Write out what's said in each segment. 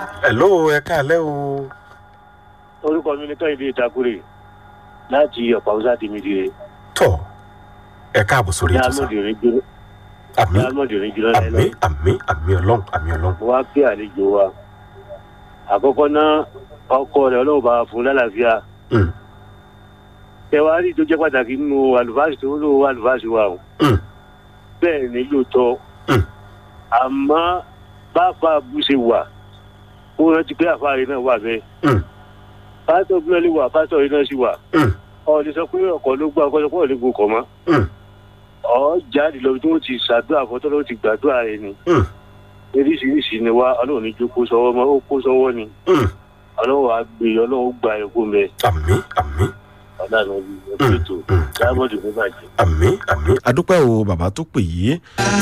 hello ẹ káàlẹ́ o. orúkọ mi ní kẹ́hìndé ìtakùrẹ́ láti ọ̀pá ọ̀sá tèmi dire tọ́ ẹ káàbọ̀ sórí ní ètò sá. almọ̀dìrín jùlọ àmì ní almọ̀dìrín jùlọ àmì lẹ́nu àmì àmì ọlọ́run àmì ọlọ́run. mo wá pé àlejò wa àkọ́kọ́ náà ọkọ rẹ̀ ọlọ́run bá fún lálàáfíà Mm, tẹwàá rí tó jẹ́ pàtàkì nínú àlùfáàsì tó lò àlùfáàsì wa o mm, bẹ́ẹ̀ ni lóòótọ́ Mm. àmọ́ bàbá bú ṣe wà ó rántí pé àfáàrí náà wà bẹ́ẹ̀ mm, pásítọ̀ bí wọ́n lè wà pásítọ̀ yìí náà sì wà mm, ọ̀ lè sọ pé ọkọ̀ ló gbọ́ ọkọ̀ sọ pé ọ̀ lè gbọ́ ọkọ̀ mọ́ mm, ọ̀ jáde lọ tí wọ́n ti ṣàdúrà fọ́tọ́ ló ti gbàdúrà rẹ̀ ni mm, oríṣiríṣi ni wá ọlọ́run ní jó kó sọ́wọ́ mọ́ ó kó sọ́wọ́ ni mm. ọlọ́run á gbé ọlọ́run gba ẹ̀kọ́ mẹ́ àmì àmì ọ̀dàna bí ẹ̀kọ́ ètò mm. dábọ̀dù ní bàjẹ́. àmì àmì adúpẹ́ o bàbá tó pè yìí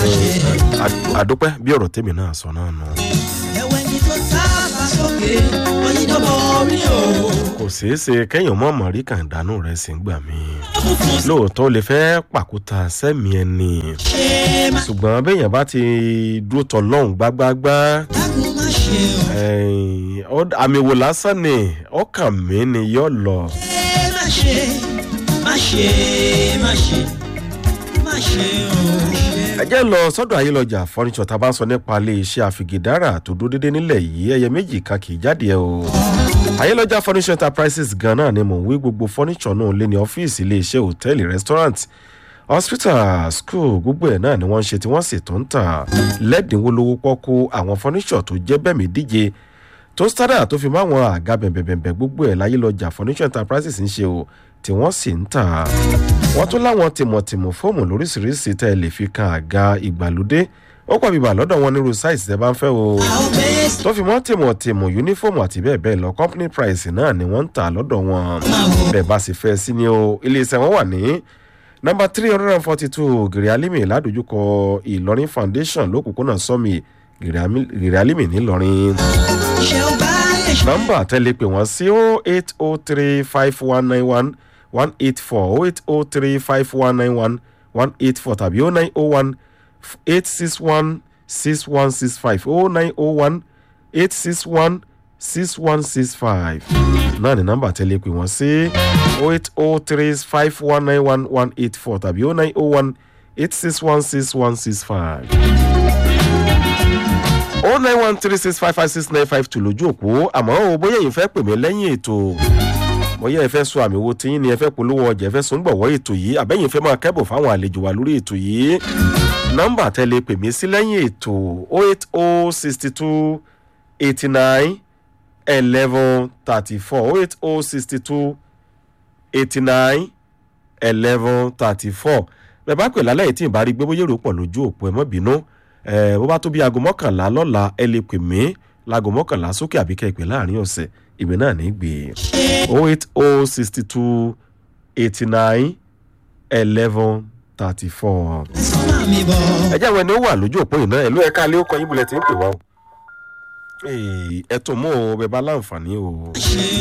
Ad- adúpẹ́ bí ọ̀rọ̀ tèmi náà sọ náà nù. ẹ̀wẹ̀ ni tó sábà sókè oyin dọ́mọ orí o. kò ṣeé ṣe kẹ́yìn mọ́ mọ̀rí kàńdánù rẹ̀ sí gbà mí. funfun lóòótọ́ o lè fẹ́ pàkúta sẹ́mi ẹni ṣe má ṣùgbọ́n béèyàn bá ti dúró tọ̀ lọ́hùn gbágbágbá dákun má ṣe o. ẹ̀yìn, ó- àmì wò lásán ni ọkàn mi ni yóò lọ. ẹ má ṣe má ṣe má ṣe má ṣe o. ẹ jẹ́ lọ sọ́dọ̀ ayélujára fọ́nìṣọ́ tá a bá ń sọ nípa ilé iṣẹ́ àfìgìdára tó dúró dédé nílẹ̀ yìí ẹyẹ méjì kan kì í jáde ẹ o. ayélujára furniture enterprises gan náà ni mò ń wí gbogbo fọ́nìṣọ́ náà lé ní ọ́fíìsì ilé iṣẹ́ hòtẹ́ẹ̀lì restaurant hospital school gbogbo ẹ̀ náà ni wọ́n ń ṣe tí wọ́n sì tó ń tà lẹ́dínwó lówó pọ́kú àwọn fọ́nìṣọ́ tó jẹ́ bẹ́ẹ̀ mi díje tó stada tó fi mọ́ àwọn àga bẹ̀bẹ̀bẹ̀bẹ̀ gbogbo ẹ̀ láyélujára furniture enterprises ń ṣe o tí wọ́n sì ń tà wọ́n tún láwọn tìmọ̀tìmọ̀ fóòmù lóríṣiríṣi tẹ́ ẹ lè fi kan àga ìgbàlódé ó pọ̀ bíbà lọ́dọ̀ wọn nírú sáìsì tẹ́ bá ń fẹ́ o àwọn bẹ́ẹ̀ tó fi mọ́ tìmọ̀tìmọ̀ yúnífọ̀mù àti bẹ́ẹ̀ bẹ́ẹ̀ lọ company price náà ni wọ́n ń tà lọ́dọ̀ wọn bẹ́ẹ̀ bá sì fẹ́ sí ni o iléeṣẹ́ wọn wà ní nọmba three hundred and forty two gèrè alimi ládojúkọ ìlọrin foundation lókùnkúnà sọmi gèrè alimi nílọrin ṣe ó bá lè ṣe. nọmba tẹ́lẹ̀ pé wọ́n sí o eight o three five one nine one one eight four o eight o three five one nine one one eight four tàbí o nine o one eight six one six one six five o nine o one eight six one six one six five náà ni nọmba tẹ́lẹ̀ pé wọ́n sí o eight o three five one nine one one eight four tàbí o nine o one eight six one six one six five o nine one three six five five six nine five two lójú òpó àmọ́ o bóyá èyí fẹ́ pè mí lẹ́yìn ètò bóyá ẹ fẹ́ sọ àmì wo tiyín ni ẹ fẹ́ polówó ọjà ẹ fẹ́ sọ ń gbọ̀wọ́ ètò yìí àbẹ́yìn fẹ́ máa kẹ́bọ̀ fáwọn àlejò wa lórí ètò yìí nọ́mbà tẹ́lẹ̀ pè mí sí lẹ́yìn ètò o eight o sixty two eighty nine eleven thirty four o eight o sixty two eighty nine eleven thirty four bẹ́ẹ̀ bá pè lálẹ́ yìí tí ì bá rí gbé bóyá èrò pọ̀ lójú òpó ẹ mọ́ bínú ẹ bó bá tó bí aago mọ́kànlá lọ́la ẹ lè pè mí láago mọ́kànlá sókè àbí kẹ́ ẹ pè láàrin ọ̀sẹ̀ ìwé náà ní gbé o eight o sixty two eighty nine eleven thirty four. ẹ̀sán máa mi bọ̀. ẹ jẹ́ àwọn ẹni ó wà lójú òpó yìí náà ẹ̀ ló ẹ̀ka alẹ́ ó kọ yín bulẹ̀ tí ń pè wá o. ẹ tún mú o bẹ bá láǹfààní o. ṣe